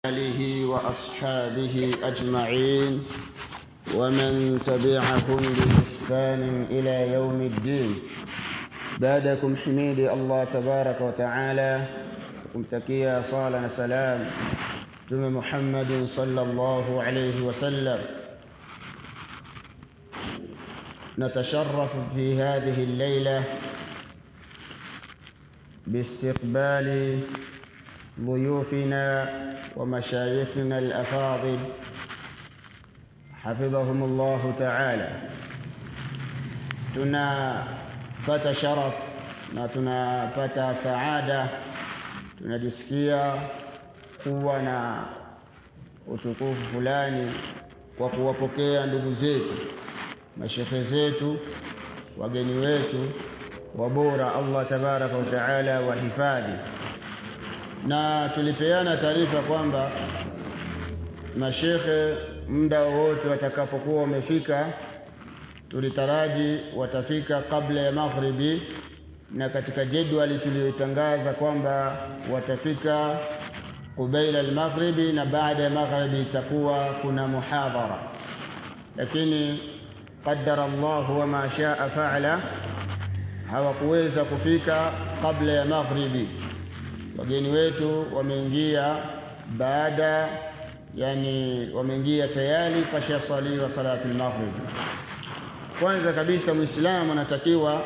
آله وأصحابه أجمعين ومن تبعهم بإحسان إلى يوم الدين بعدكم حميدي الله تبارك وتعالى kumtakia sala na salam Mtume Muhammad sallallahu alayhi wasallam نتشرف في هذه الليلة باستقبال ضيوفنا ومشايخنا الأفاضل حفظهم الله تعالى tunapata sharaf na tunapata saada tunajisikia kuwa na utukufu fulani kwa kuwapokea ndugu zetu mashekhe zetu wageni wetu wabora Allah tabaraka wa taala wahifadhi na tulipeana taarifa kwamba mashekhe muda wowote watakapokuwa wamefika tulitaraji watafika kabla ya maghribi na katika jedwali tuliyotangaza kwamba watafika kubaila al-maghribi na baada ya maghribi itakuwa kuna muhadhara lakini qaddara Allah wa ma shaa fa'ala hawakuweza kufika kabla ya maghribi wageni wetu wameingia baada yani wameingia tayari pasha swaliwa salatu al-maghrib kwanza kabisa muislamu anatakiwa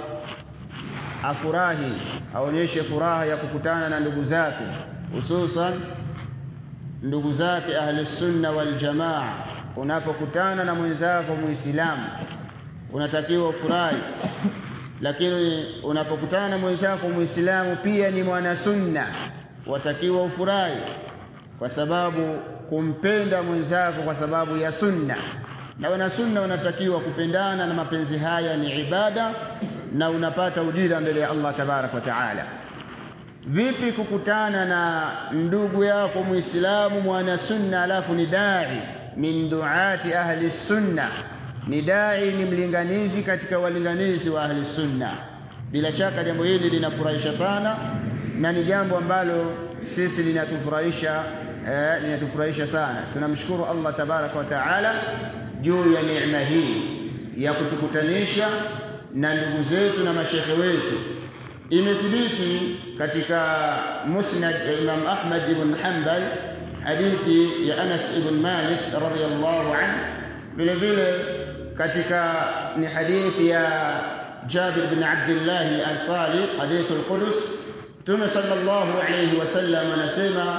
afurahi aonyeshe furaha ya kukutana na ndugu zake hususan ndugu zake ahli sunna wal jamaa unapokutana na mwenzako muislamu unatakiwa ufurahi lakini unapokutana na mwenzako muislamu pia ni mwana sunna watakiwa ufurahi kwa sababu kumpenda mwenzako kwa sababu ya sunna na wana sunna wanatakiwa kupendana na mapenzi haya ni ibada na unapata ujira mbele ya Allah tabarak wa taala vipi kukutana na ndugu yako muislamu mwana sunna alafu ni dai min duati ahli sunna ni dai ni mlinganizi katika walinganizi wa ahli sunna bila shaka jambo hili linafurahisha sana na ni jambo ambalo sisi linatufurahisha eh, linatufurahisha sana tunamshukuru Allah tabarak wa taala juu ya neema hii ya kutukutanisha na ndugu zetu na mashekhe wetu imethibiti katika musnad ya Imam Ahmad ibn Hanbal hadithi ya Anas ibn Malik radhiyallahu anhu vile vile katika ni hadithi ya Jabir bin Abdullah al-Ansari hadith al-Qudus Mtume sallallahu alayhi wasallam anasema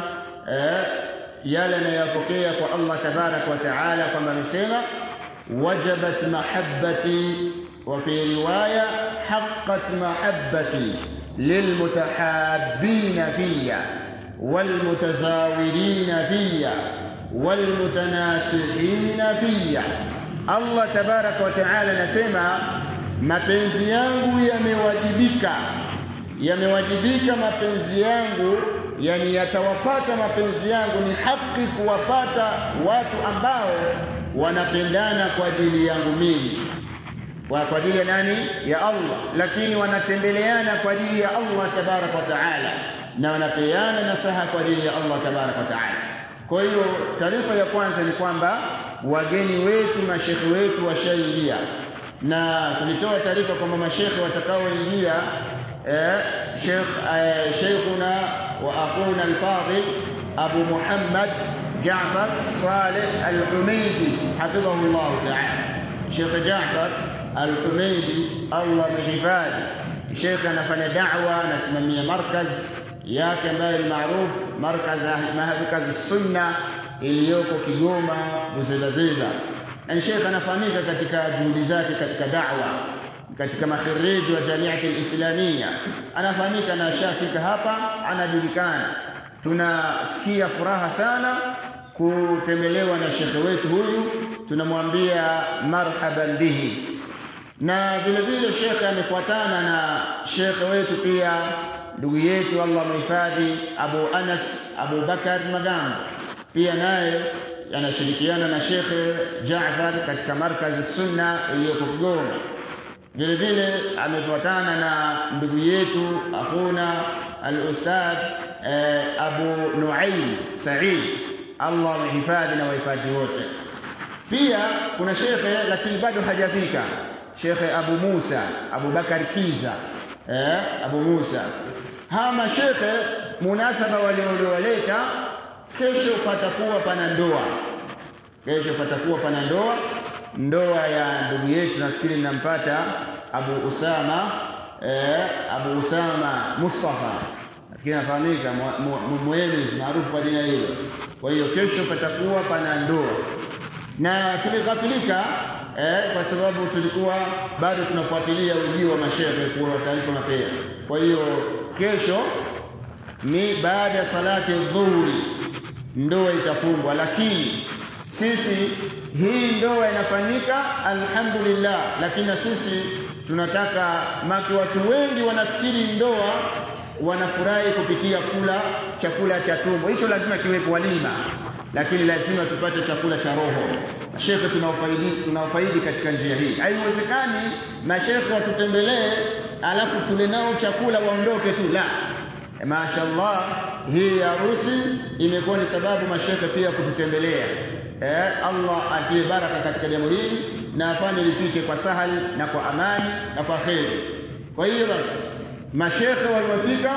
yale anayopokea kwa Allah tabarak wa taala kwamba amesema wajabat mahabbati وفي رواية حقت محبتي للمتحابين فيا والمتزاورين فيا والمتناسحين فيا الله تبارك وتعالى نسمع mapenzi yangu yamewajibika yamewajibika mapenzi yangu yani yatawapata mapenzi yangu ni haki kuwapata watu ambao wanapendana kwa ajili yangu mimi kwa kwa ajili ya nani ya Allah lakini wanatembeleana kwa ajili ya Allah tabarak wa taala na wanapeana nasaha kwa ajili ya Allah tabarak wa taala kwa hiyo taarifa ya kwanza ni kwamba wageni wetu mashekhe wetu washaingia na tulitoa taarifa kwamba mashekhe watakaoingia eh, Sheikh eh, Sheikhuna wa akhuna al-fadil Abu Muhammad Jaafar Saleh Al-Humaydi hafidhahu Allah ta'ala Sheikh Jaafar Al-Humaydi Allah mhifadhi Sheikh anafanya da'wa anasimamia markaz yake ambayo ni maarufu markaz markaz sunna iliyoko Kigoma Buzedazeda na Sheikh anafahamika katika juhudi zake katika da'wa katika makhiriji wa jamiati al-islamia anafahamika na shafika hapa anajulikana tunasikia furaha sana kutembelewa na shekhe wetu huyu tunamwambia marhaban bihi na vile vile shekhe amefuatana na shekhe wetu pia ndugu yetu Allah mhifadhi Abu Anas Abu Bakar Magambo pia naye anashirikiana na shekhe Jaafar katika markazi sunna iliyoko Kigoma vile vile amefuatana na ndugu yetu akhuna al-ustadh eh, Abu Nuaim Said Allah amehifadhi na wahifadhi wote. Pia kuna shekhe lakini bado hajafika, Shekhe Abu Musa Abu Bakar Kiza eh, Abu Musa. Hawa mashekhe munasaba walioleta, kesho patakuwa pana ndoa, kesho patakuwa pana ndoa, ndoa ya ndugu yetu, nafikiri nampata Abu Usama eh, Abu Usama Mustafa nafikiri anafahamika Mwemizi maarufu kwa jina hilo. Kwa hiyo kesho patakuwa pana ndoa na tulighafilika eh, kwa sababu tulikuwa bado tunafuatilia ujio wa mashehe kuwa taarifa mapema. Kwa hiyo kesho ni baada ya salati dhuhuri ndoa itafungwa, lakini sisi hii ndoa inafanyika alhamdulillah, lakini na sisi tunataka maki, watu wengi wanafikiri ndoa wanafurahi kupitia kula chakula cha tumbo, hicho lazima kiwepo walima, lakini lazima tupate chakula cha roho. Mashekhe tunaofaidi tunaofaidi katika njia hii. Haiwezekani mashekhe watutembelee alafu tule nao chakula waondoke tu, la. Mashaallah, hii harusi imekuwa ni sababu mashekhe pia kututembelea. Eh, Allah atie baraka katika jambo hili na afanye lipite kwa sahali na kwa amani na kwa kheri. Kwa hiyo basi mashekhe waliofika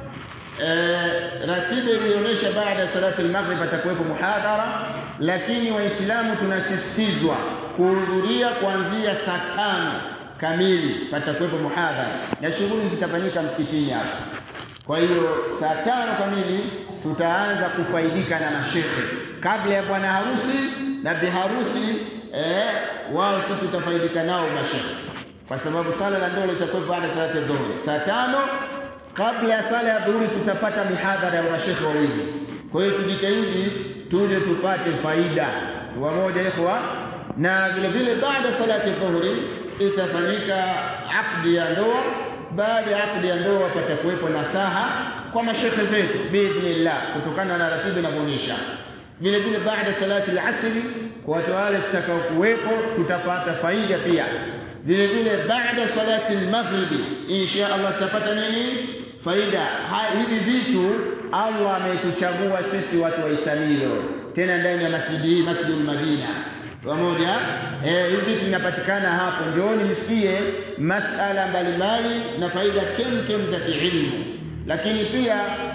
eh, ratiba ilionyesha baada ya salati al-maghrib atakuwepo muhadhara, lakini Waislamu tunasisitizwa kuhudhuria kuanzia saa tano kamili, patakuwepo muhadhara na shughuli zitafanyika msikitini hapa. Kwa hiyo saa tano kamili tutaanza kufaidika na mashekhe kabla ya bwana harusi na bi harusi eh, wao sisi tutafaidika nao mashekhe, kwa sababu sala la ndoa litakuwa baada ya salati ya dhuhuri saa tano kabla ya sala ya dhuhuri tutapata mihadhara ya mashekhe wawili. Kwa hiyo tujitahidi tuje tupate faida wamoja ikhwa, na vile vile baada ya salati dhuhuri itafanyika akdi ya ndoa. Baada ya akdi ya ndoa patakuwepo nasaha kwa mashekhe zetu biidhnillah, kutokana na ratiba inavyoonyesha. Vile vile baada salati al-asri, kwa watu wale tutakao kuwepo tutapata faida pia. Vile vile baada salati al-maghribi, insha Allah tutapata nini? Faida. Hivi vitu Allah ametuchagua sisi watu wa Isamilo, tena ndani ya masjidi hii, Masjidul Madina pamoja eh, hivi vitu vinapatikana hapo. Njooni msikie masala mbalimbali na faida kem kem za kiilmu, lakini pia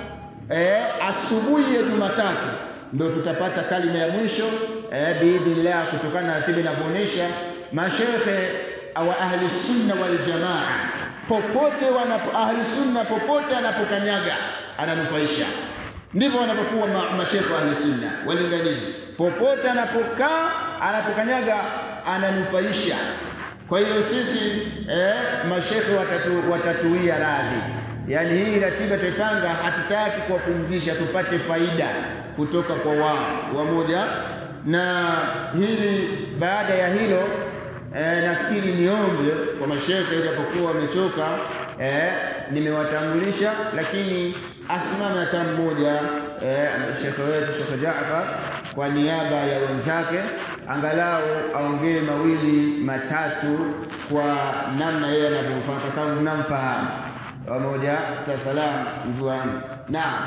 eh, asubuhi ya Jumatatu ndio tutapata kalima ya mwisho eh, biidhnillah, kutokana na ratiba inavyoonyesha mashekhe wa ahli sunna wal jamaa popote wanapo ahli sunna popote anapokanyaga ananufaisha. Ndivyo wanapokuwa ma, mashekhe wa ahli sunna walinganizi, popote anapokaa anapokanyaga ananufaisha. Kwa hiyo sisi eh, mashekhe watatu, watatuia radhi. Yaani hii ratiba tuipanga, hatutaki kuwapumzisha, tupate faida kutoka kwa wao wamoja. Na hili baada ya hilo E, nafikiri niombe kwa mashekhe japokuwa wamechoka e, nimewatambulisha, lakini asimame hata mmoja e, shekhe wetu Shekhe Jaafar kwa niaba ya wenzake, angalau aongee mawili matatu kwa namna yeye anavyofanya, kwa sababu mnamfahamu pamoja. Tasalam mvuani. Naam,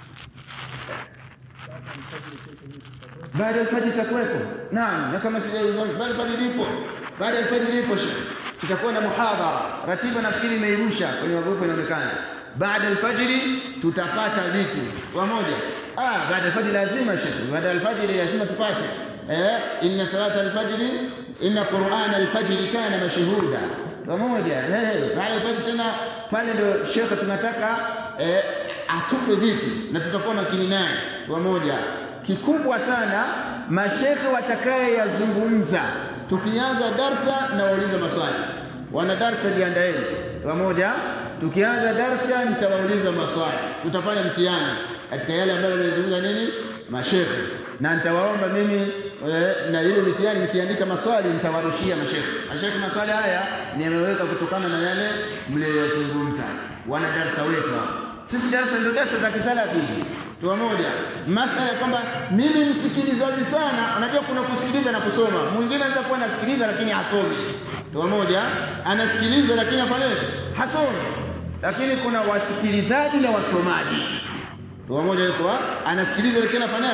baada ya alfajiri itakuwepo. Naam, na kama sijaiona baada ya alfajiri ipo baada ya alfajiri ipo tutakuwa na muhadhara. Ratiba nafikiri imeirusha kwenye magrupu inaonekana. Baada ya alfajiri tutapata vitu pamoja. Ah, baada ya alfajiri lazima shekhi, baada ya alfajiri lazima tupate eh, inna salata alfajiri inna qur'ana alfajiri kana mashhuda pamoja. Eh, baada ya alfajiri tena pale ndio shekhi tunataka eh, atupe vitu na tutakuwa makini naye pamoja. Kikubwa sana mashekhe watakaye yazungumza tukianza darsa na wauliza maswali. Wana darsa jiandaeni pamoja. Tukianza darsa nitawauliza maswali, tutafanya mtihani katika yale ambayo wamezungumza nini mashekhe, na nitawaomba mimi e, na ile mitihani nikiandika maswali nitawarushia mashekhe. Mashekhe, maswali haya nimeweka kutokana na yale mliyozungumza. Wana darsa wetu hapa sisi darasa ndio darasa za kisalafi pamoja. Masala ya kwamba mimi msikilizaji sana, unajua kuna kusikiliza na kusoma. Mwingine anaweza kuwa anasikiliza lakini hasomi, pamoja, anasikiliza lakini afanye hasomi. Lakini kuna wasikilizaji na wasomaji pamoja, yuko anasikiliza lakini afanyaje?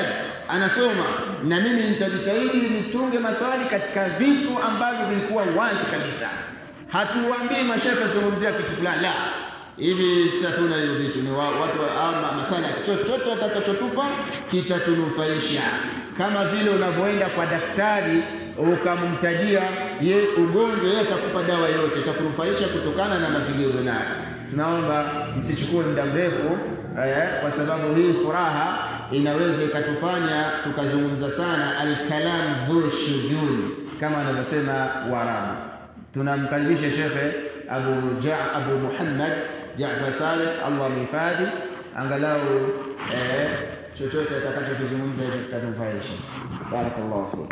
anasoma na mimi nitajitahidi nitunge maswali katika vitu ambavyo vilikuwa wazi kabisa hatuwaambii mashaka zungumzia kitu fulani la hivi sasa tuna hiyo vitu ni wa- watu wa- ama masala chochote watakachotupa kitatunufaisha kama vile unavyoenda kwa daktari ukamtajia ye ugonjwa yeye atakupa dawa yote itakunufaisha kutokana na mazingira ulionayo tunaomba msichukue muda mrefu eh, kwa sababu hii furaha inaweza ikatufanya tukazungumza sana alkalam dhu shujun kama wanavyosema Waarabu tunamkaribisha shekhe Abu ja, Abu Muhammad Jaafar Saleh Allah mhifadhi angalau eh, chochote atakachokizungumza hicho kitatufaisha barakallahu fik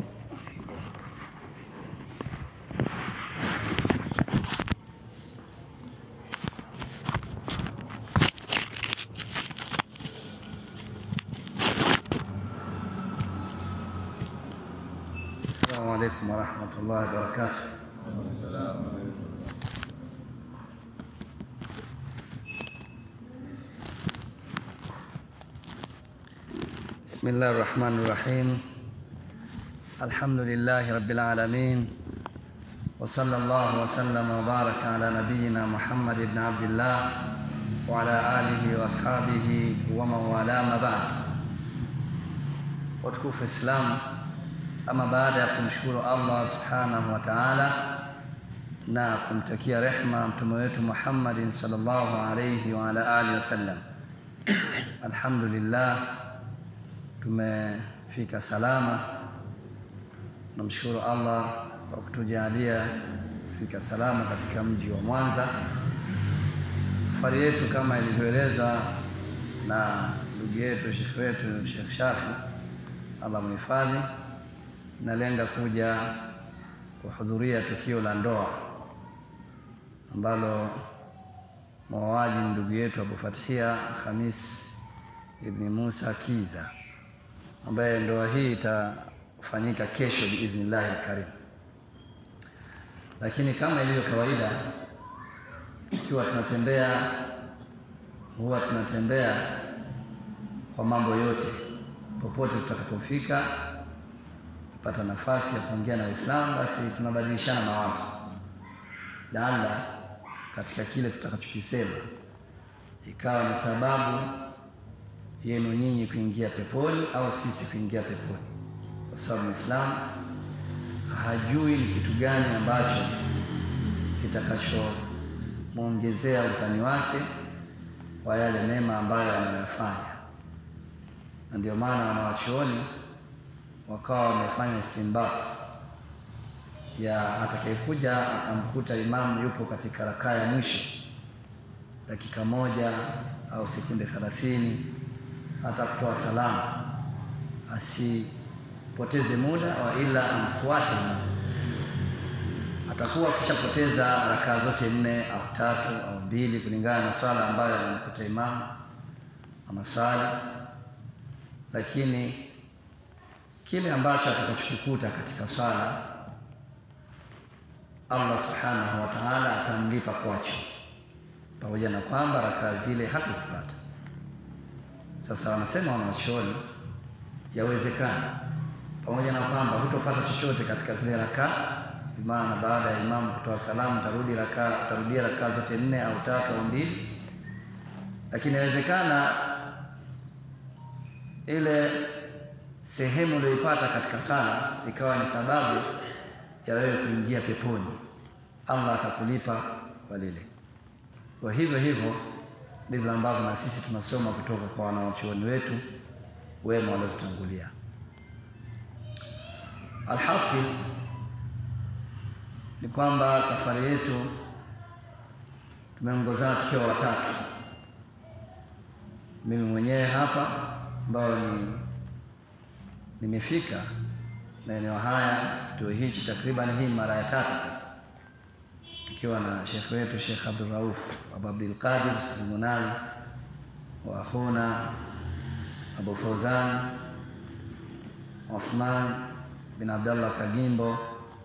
السلام عليكم ورحمة الله وبركاته بسم الله الرحمن الرحيم الحمد لله رب العالمين وصلى الله وسلم وبارك على نبينا محمد بن عبد الله وعلى آله وأصحابه ومن والاه ما بعد watukufu Islam, ama baada ya kumshukuru Allah subhanahu wa ta'ala na kumtakia rehma mtume wetu Muhammadin sallallahu alayhi wa ala alihi wasallam, alhamdulillah tumefika salama. Namshukuru Allah kwa kutujalia kufika salama katika mji wa Mwanza. Safari yetu kama ilivyoelezwa na ndugu yetu shekhe wetu Sheikh Shafi Allah mhifadhi, nalenga kuja kuhudhuria tukio la ndoa ambalo mwawaji ni ndugu yetu Abu Fathia Khamis ibni Musa Kiza, ambaye ndoa hii itafanyika kesho biidhnillahi alkarim. Lakini kama ilivyo kawaida, ikiwa tunatembea huwa tunatembea kwa mambo yote popote tutakapofika pata nafasi ya kuongea na Waislamu, basi tunabadilishana mawazo, laala katika kile tutakachokisema ikawa ni sababu yenu nyinyi kuingia peponi au sisi kuingia peponi, kwa sababu Muislamu hajui ni kitu gani ambacho kitakachomwongezea uzani wake kwa yale mema ambayo anayoyafanya na ndio maana wanawachuoni wakawa wamefanya istinbat ya atakayekuja akamkuta imamu yupo katika rakaa ya mwisho dakika moja au sekunde thelathini hata kutoa salamu asipoteze muda wa ila amfuate imamu atakuwa akishapoteza rakaa zote nne au tatu au mbili kulingana na swala ambayo anamkuta imamu anaswali lakini kile ambacho atakachokikuta katika swala Allah subhanahu wa ta'ala atamlipa kwacho, pamoja na kwamba rakaa zile hakuzipata. Sasa wanasema wanawachuoni, yawezekana pamoja na kwamba hutopata chochote katika zile rakaa, maana baada ya imamu kutoa salamu utarudi rakaa, utarudia rakaa zote nne au tatu au mbili, lakini inawezekana ile sehemu uliyoipata katika sala ikawa ni sababu ya wewe kuingia peponi, Allah akakulipa kwa lile. Kwa hivyo hivyo ndivyo ambavyo na sisi tunasoma kutoka kwa wanawachuoni wetu wema waliotutangulia. Alhasil ni kwamba safari yetu tumeongozana tukiwa watatu, mimi mwenyewe hapa ambayo ni nimefika maeneo haya kituo hichi takriban hii mara ya tatu sasa, tukiwa na shekhe wetu Sheikh Abdul Rauf Abu Abdul Qadir Almunali wa akhuna Abu Fauzan Uthman bin Abdallah Kagimbo.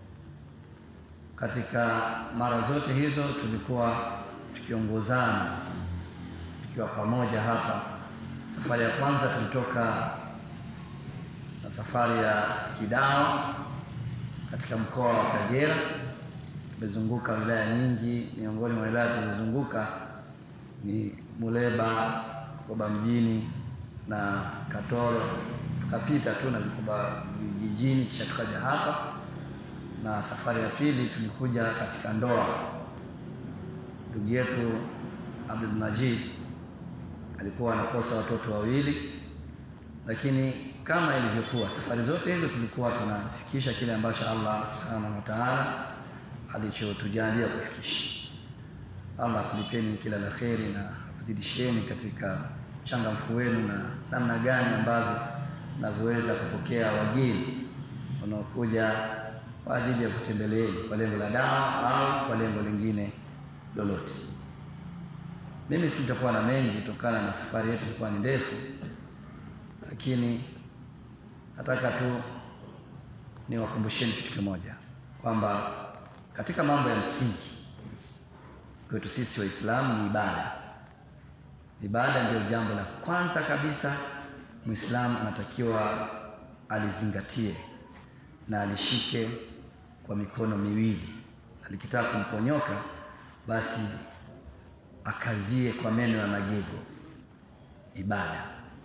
Katika mara zote hizo tulikuwa tukiongozana tukiwa pamoja hapa. Safari ya kwanza tulitoka na safari ya kidawa katika mkoa wa Kagera. Tumezunguka wilaya nyingi, miongoni mwa wilaya tulizozunguka ni Muleba, Bukoba mjini na Katoro. Tukapita tu na Bukoba vijijini, kisha tukaja hapa, na safari ya pili tulikuja katika ndoa. Ndugu yetu Abdul Majid alikuwa anakosa watoto wawili, lakini kama ilivyokuwa safari zote hizo tulikuwa tunafikisha kile ambacho Allah subhanahu wa ta'ala alichotujalia kufikisha. Allah akulipeni kila la kheri na akuzidisheni katika uchangamfu wenu na namna gani ambavyo mnavyoweza kupokea wageni wanaokuja kwa ajili ya kutembeleeni kwa lengo la dawa au kwa lengo lingine lolote. Mimi sitakuwa na mengi kutokana na safari yetu ilikuwa ni ndefu, lakini nataka tu niwakumbusheni kitu kimoja kwamba katika mambo ya msingi kwetu sisi Waislamu ni ibada. Ibada ndio jambo la kwanza kabisa Muislamu anatakiwa alizingatie na alishike kwa mikono miwili. Alikitaka kumponyoka basi akazie kwa meno ya magego. Ibada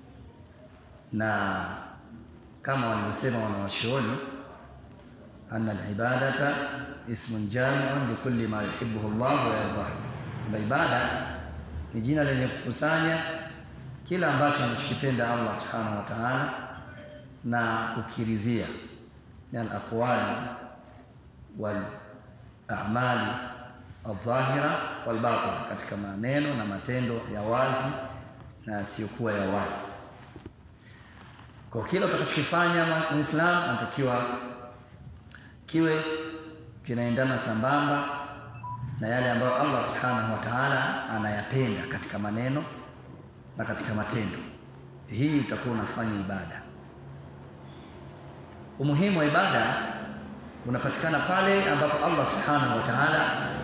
na kama walivyosema wanawachuoni, anna alibadata ismun jamiun likulli ma yuhibbuhu Allah wa yardah, kwamba ibada ni jina lenye kukusanya kila ambacho anachokipenda Allah subhanahu wa ta'ala na kukiridhia min alaqwali wal a'mali aldhahira walbatin, katika maneno na matendo ya wazi na yasiyokuwa ya wazi. Kwa kila utakachokifanya Muislamu anatakiwa kiwe kinaendana sambamba na yale ambayo Allah subhanahu wa ta'ala anayapenda katika maneno na katika matendo. Hii utakuwa unafanya ibada. Umuhimu wa ibada unapatikana pale ambapo Allah subhanahu wa ta'ala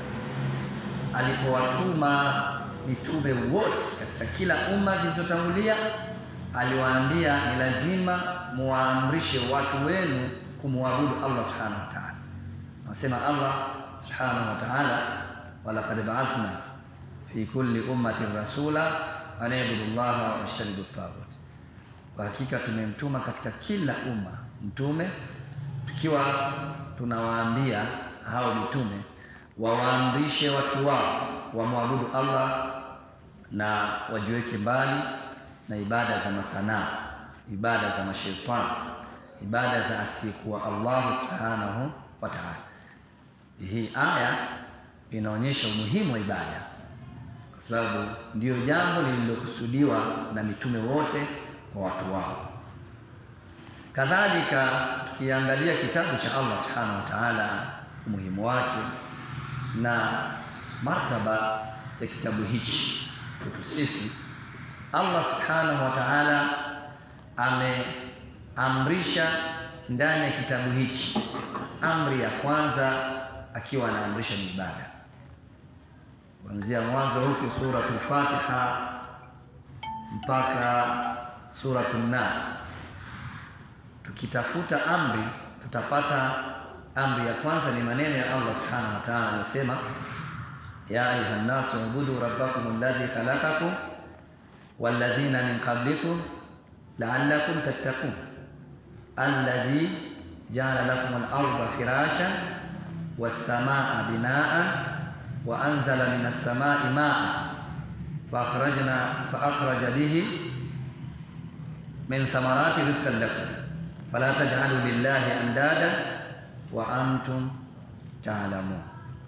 alipowatuma mitume wote katika kila umma zilizotangulia, aliwaambia ni lazima muwaamrishe watu wenu kumwabudu Allah subhanahu wa ta'ala. Anasema Allah subhanahu wa ta'ala, walaqad ba'athna fi kulli ummatin rasula an ibudu llaha wajtanibu taghut, kwa hakika tumemtuma katika kila umma mtume, tukiwa tunawaambia hao mitume wawaamrishe watu wao wamwabudu Allah na wajiweke mbali na ibada za masanaa, ibada za mashaitani, ibada za asiyekuwa Allah subhanahu wa ta'ala. Hii aya inaonyesha umuhimu wa ibada, kwa sababu ndiyo jambo lililokusudiwa na mitume wote kwa watu wao. Kadhalika, tukiangalia kitabu cha Allah subhanahu wa ta'ala, umuhimu wake na martaba ya kitabu hichi kwetu sisi, Allah subhanahu wa ta'ala ameamrisha ndani ya kitabu hichi, amri ya kwanza akiwa anaamrisha ni ibada, kuanzia mwanzo huku suratul Fatiha mpaka suratul Nas. Tukitafuta amri tutapata amri ya kwanza ni maneno ya Allah subhanahu wa ta'ala anayosema, ya ayuha nnasu ubudu rabbakum alladhi khalaqakum walladhina min qablikum la'allakum tattaqun alladhi ja'ala lakum al-ardha firashan was-samaa'a binaa'an wa anzala minas samaa'i maa'an fa akhrajna fa akhraja bihi min thamarati rizqan lakum fala taj'alu lillahi andadan wa antum taalamun.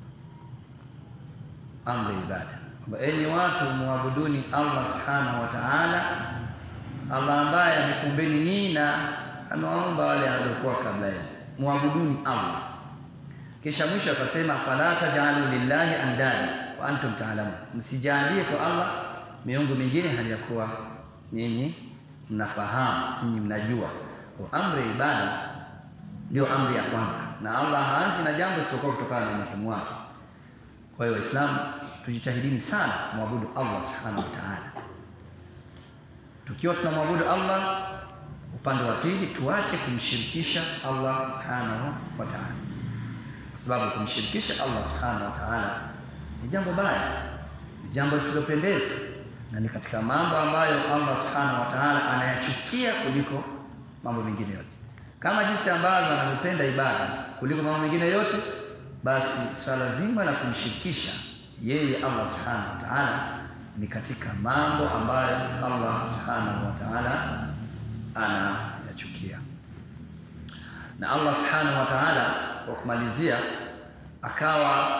Amri ibada kwamba enyi watu muabuduni Allah subhanahu wa ta'ala, Allah ambaye amekumbeni nyinyi na amewaumba wale waliokuwa kabla yenu, muabuduni Allah. Kisha mwisho akasema fala tajalu lillahi andada wa antum taalamun, msijalie kwa Allah miungu mingine hali ya kuwa nyinyi mnafahamu, nyinyi mnajua. Kwa amri ya ibada ndio amri ya kwanza, na Allah haanzi na jambo isipokuwa kutokana na umuhimu wake. Kwa hiyo Waislamu tujitahidini sana kumwabudu Allah subhanahu wa ta'ala. Tukiwa tunamwabudu Allah upande wa pili tuache kumshirikisha Allah subhanahu wa ta'ala kwa sababu kumshirikisha Allah subhanahu wa ta'ala ni jambo baya ni jambo lisilopendeza na ni katika mambo ambayo Allah subhanahu wa ta'ala anayachukia kuliko mambo mengine yote kama jinsi ambavyo anavyopenda ibada kuliko mambo mengine yote basi swala zima la kumshirikisha yeye Allah subhanahu wa ta'ala ni katika mambo ambayo Allah subhanahu wa ta'ala anayachukia na Allah subhanahu wa ta'ala kwa kumalizia akawa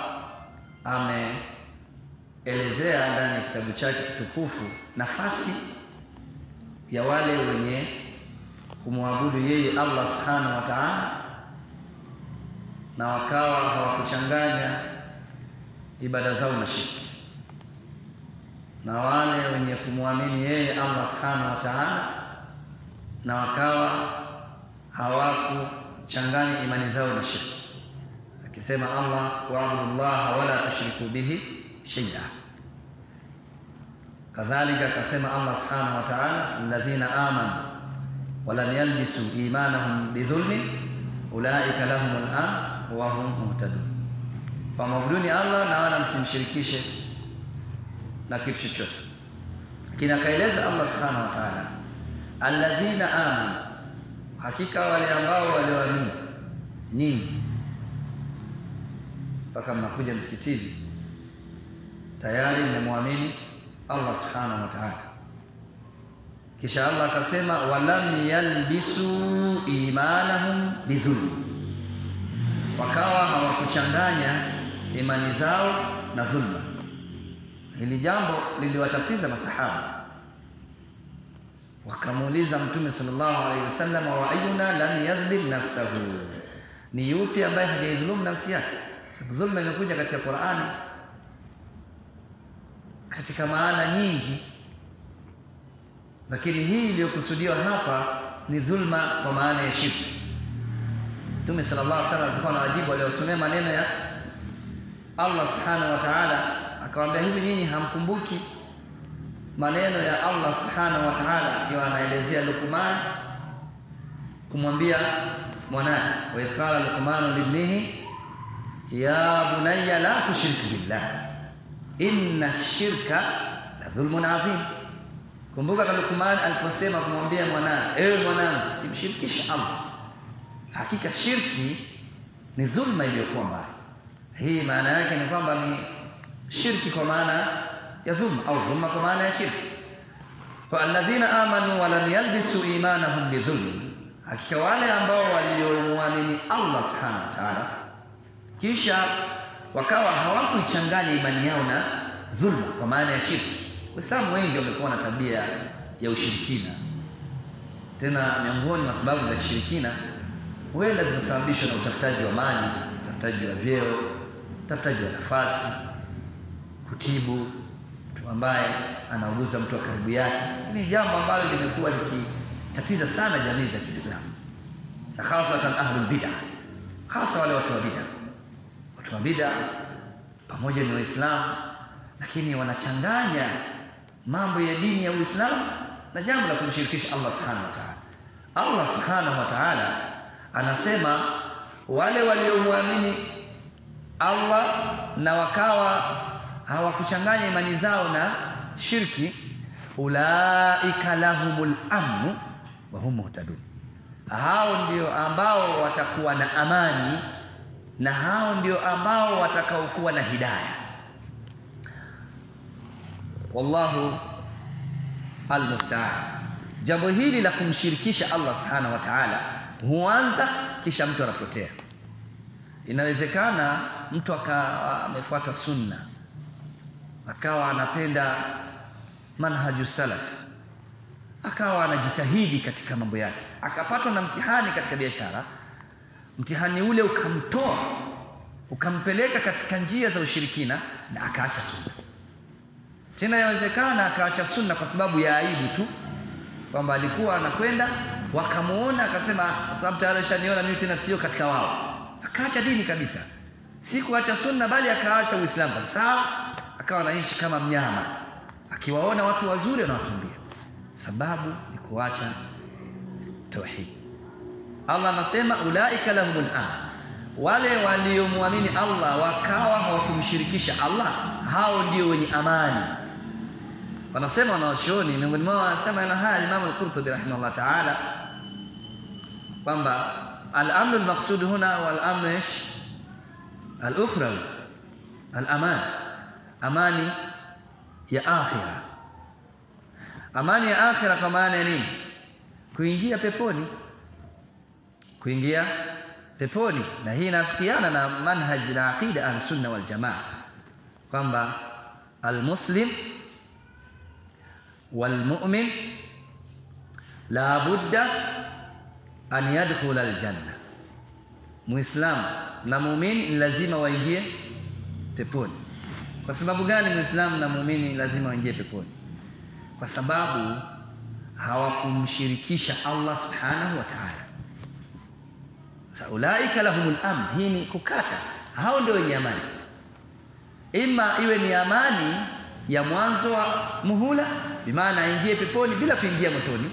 ameelezea ndani ya kitabu chake kitukufu nafasi ya wale wenye kumwabudu yeye Allah subhanahu wa ta'ala na wakawa hawakuchanganya ibada zao na shirki na wale wenye kumwamini yeye Allah subhanahu wa ta'ala na wakawa hawakuchanganya imani zao na shirki akisema Allah waabudu llaha wala tushriku bihi shay'a kadhalika akasema Allah subhanahu wa ta'ala alladhina amanu walam yalbisu imanahum bidhulmin ulaika lahumul amn wa hum muhtadun pamwabuduni Allah na wala msimshirikishe na kitu chochote lakini akaeleza Allah subhanahu wa ta'ala alladhina amanu hakika wale ambao walioamini nyinyi mpaka mnakuja msikitini tayari mmemwamini Allah subhanahu wa ta'ala kisha Allah akasema walam yalbisu imanahum bidhulm wakawa hawakuchanganya imani zao na dhulma hili jambo liliwatatiza masahaba wakamuuliza mtume sallallahu alaihi wasallam wa ayuna lam yadhlim nafsahu ni yupi ambaye hajaidhulumu nafsi yake sababu dhulma imekuja katika Qur'ani katika maana nyingi lakini hii iliyokusudiwa hapa ni dhulma kwa maana ya shirki Mtume sallallahu alaihi wasallam alikuwa anawajibu waliosomea maneno ya Allah subhanahu wa ta'ala akawaambia hivi nyinyi hamkumbuki maneno ya Allah subhanahu wa ta'ala akiwa anaelezea Luqman kumwambia mwanae wa qala Luqman libnihi ya bunayya la tushrik billah inna shirka la dhulmun adhim kumbuka Luqman aliposema kumwambia mwanae ewe mwanangu simshirikishe Allah hakika shirki ni dhulma iliyokuwa mbaya hii maana yake ni kwamba ni shirki kwa maana ya dhulma au dhulma kwa maana ya shirki fa alladhina amanu wa lam yalbisu imanahum bidhulm hakika wale ambao waliomwamini Allah subhanahu wa ta'ala kisha wakawa hawakuichanganya imani yao na dhulma kwa maana ya shirki waislamu wengi wamekuwa na tabia ya ushirikina tena miongoni mwa sababu za kishirikina huenda zinasababishwa na utafutaji wa mali utafutaji wa vyeo utafutaji wa nafasi kutibu mtu ambaye anauguza mtu wa karibu yake ni jambo ambalo limekuwa likitatiza sana jamii za Kiislamu na hasatan ahlul bid'ah hasa wale watu wa bid'ah watu wa bid'ah pamoja ni waislamu lakini wanachanganya mambo ya dini ya Uislamu na jambo la kumshirikisha Allah subhanahu wa ta'ala Allah subhanahu wa ta'ala anasema wale waliomwamini Allah na wakawa hawakuchanganya imani zao na shirki ulaika lahumul amnu wa hum muhtadun hao ndio ambao watakuwa na amani na hao ndio ambao watakaokuwa na hidayah wallahu almusta'an jambo hili la kumshirikisha Allah subhanahu wa ta'ala huanza kisha mtu anapotea inawezekana mtu akawa amefuata sunna akawa anapenda manhaju salaf akawa anajitahidi katika mambo yake akapatwa na mtihani katika biashara mtihani ule ukamtoa ukampeleka katika njia za ushirikina na akaacha sunna tena yawezekana akaacha sunna kwa sababu ya aibu tu kwamba alikuwa anakwenda wakamuona akasema kwa sababu tayari shaniona mimi tena sio katika wao akaacha dini kabisa si kuacha sunna bali akaacha uislamu sawa akawa anaishi kama mnyama akiwaona watu wazuri anawakimbia sababu ni kuacha tauhid Allah anasema ulaika lahumul amn wale waliomwamini Allah wakawa hawakumshirikisha Allah hao ndio wenye amani wanasema wanawachuoni miongoni mwao wanasema na haya Imam al-Qurtubi rahimahullah ta'ala kwamba al-amn al-maqsud huna wal-amn ايش al-ukhrawi al-aman amani ya akhira amani ya akhira kwa maana ya nini kuingia peponi kuingia peponi na hii inafikiana na manhaji na aqida al-sunna wal jamaa kwamba al-muslim والمؤمن لا بد أن يدخل الجنة muislamu na muumini ni lazima waingie peponi kwa sababu gani muislamu na muumini lazima waingie peponi kwa sababu hawakumshirikisha Allah subhanahu wa ta'ala sasa ulaika lahumul amn hii ni kukata hao ndio wenye amani ima iwe ni amani ya mwanzo wa muhula bimaana aingie peponi bila kuingia motoni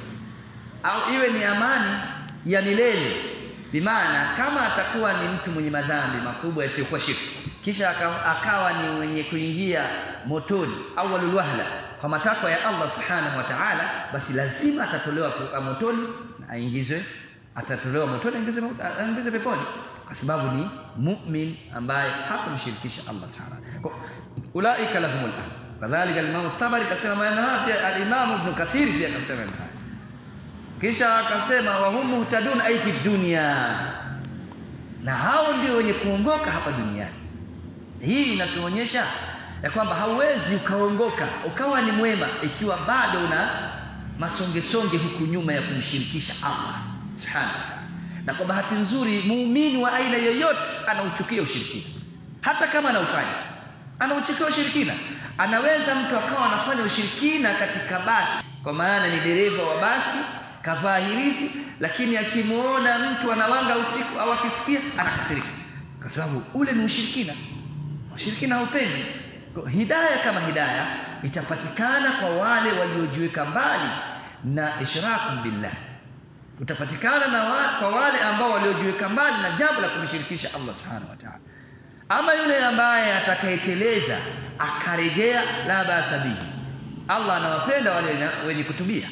au iwe ni amani ya milele bimaana kama atakuwa ni mtu mwenye madhambi makubwa yasiyokuwa shirki kisha akawa ni mwenye kuingia motoni au walulwahla kwa matakwa ya Allah subhanahu wa ta'ala basi lazima atatolewa motoni na aingizwe atatolewa motoni aingizwe aingizwe peponi kwa sababu ni mu'min ambaye hakumshirikisha Allah subhanahu wa ta'ala ulaika lahumul amn kadhalika al-Imam tabari kasema maneno haya pia al-Imam Ibn Kathir pia kasema haya kisha akasema wa hum muhtadun ay fi dunya na hao ndio wenye kuongoka hapa duniani hii inatuonyesha ya kwamba hauwezi ukaongoka ukawa ni mwema ikiwa bado una masongesonge huku nyuma ya kumshirikisha Allah subhanahu wa ta'ala na kwa bahati nzuri muumini wa aina yoyote anauchukia ushirikina hata kama anaufanya anauchukia ushirikina anaweza mtu akawa anafanya ushirikina katika basi kwa maana ni dereva wa basi kavaa hirizi lakini akimuona mtu anawanga usiku au akisikia anakasirika kwa sababu ule ni ushirikina ushirikina haupendi hidaya kama hidaya itapatikana kwa wale waliojiweka mbali na ishraku billah utapatikana na wa, kwa wale ambao waliojiweka mbali na jambo la kumshirikisha Allah subhanahu wa ta'ala ama yule ambaye atakayeteleza akarejea la basa bihi Allah anawapenda wale wenye kutubia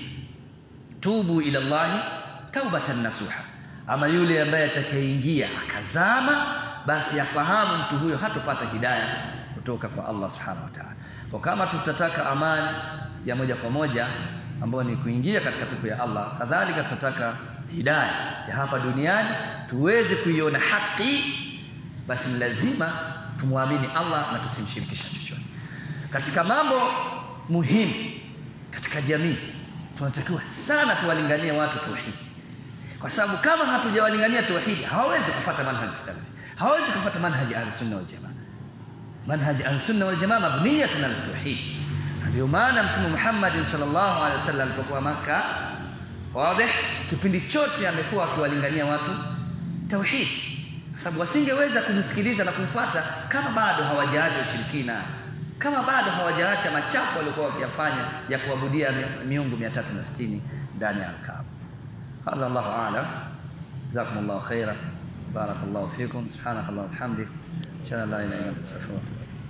tubu ila Allah taubatan nasuha ama yule ambaye atakayeingia akazama basi afahamu mtu huyo hatopata hidayah kutoka kwa Allah subhanahu wa ta'ala kwa kama tutataka amani ya moja kwa moja ambayo ni kuingia katika pepo ya Allah kadhalika tutataka hidayah ya hapa duniani tuweze kuiona haki basi lazima tumwamini Allah na tusimshirikisha chochote katika mambo muhimu katika jamii tunatakiwa sana tuwalinganie watu tauhidi kwa sababu kama hatujawalingania tauhidi hawawezi kufuata manhaji salafi hawawezi kufuata manhaji ahlusunna wal jamaa manhaji ahlusunna wal jamaa mabniyatun ala tauhid ndio maana mtume Muhammad sallallahu alaihi wasallam alipokuwa maka wazi kipindi chote amekuwa akiwalingania watu tauhid kwa sababu wasingeweza kumsikiliza na kumfuata kama bado hawajaacha ushirikina kama bado hawajaacha machafu waliokuwa wakiyafanya ya kuabudia miungu 360 ndani ya Al-Kaaba. Hadha Allahu a'lam. Jazakumullahu khaira. Barakallahu fikum. Subhanakallah wa bihamdik. Shalla la ilaha illa anta astaghfiruka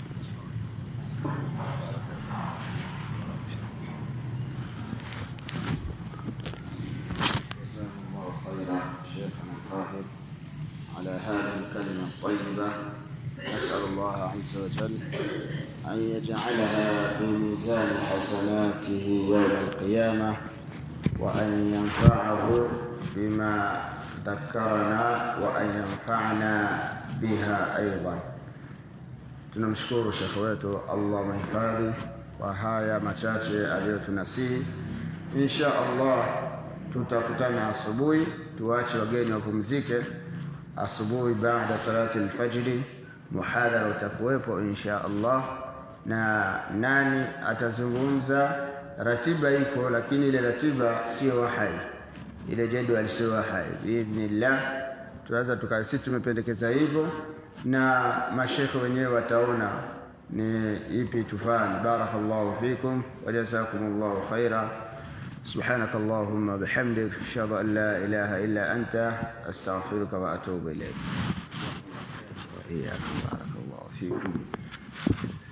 جزاكم الله خيرا شيخنا الفاضل على هذه الكلمة الطيبة نسأل الله عز وجل أن يجعلها في ميزان حسناته يوم القيامة وأن ينفعه بما ذكرنا وأن ينفعنا بها أيضا tunamshukuru shekhe wetu Allah mhifadhi kwa haya machache aliyotunasihi insha Allah tutakutana asubuhi tuache wageni wapumzike asubuhi baada salati alfajri muhadhara utakuwepo insha Allah na nani atazungumza ratiba iko lakini ile ratiba sio wahai ile jadwal sio wahai biidhnillah tunaweza tuka sisi tumependekeza hivyo na mashekhe wenyewe wataona ni ipi tufanye barakallahu fikum wa jazakumullahu khaira سبحانك اللهم بحمدك أشهد أن لا إله إلا أنت أستغفرك وأتوب إليك وإياكم بارك الله فيكم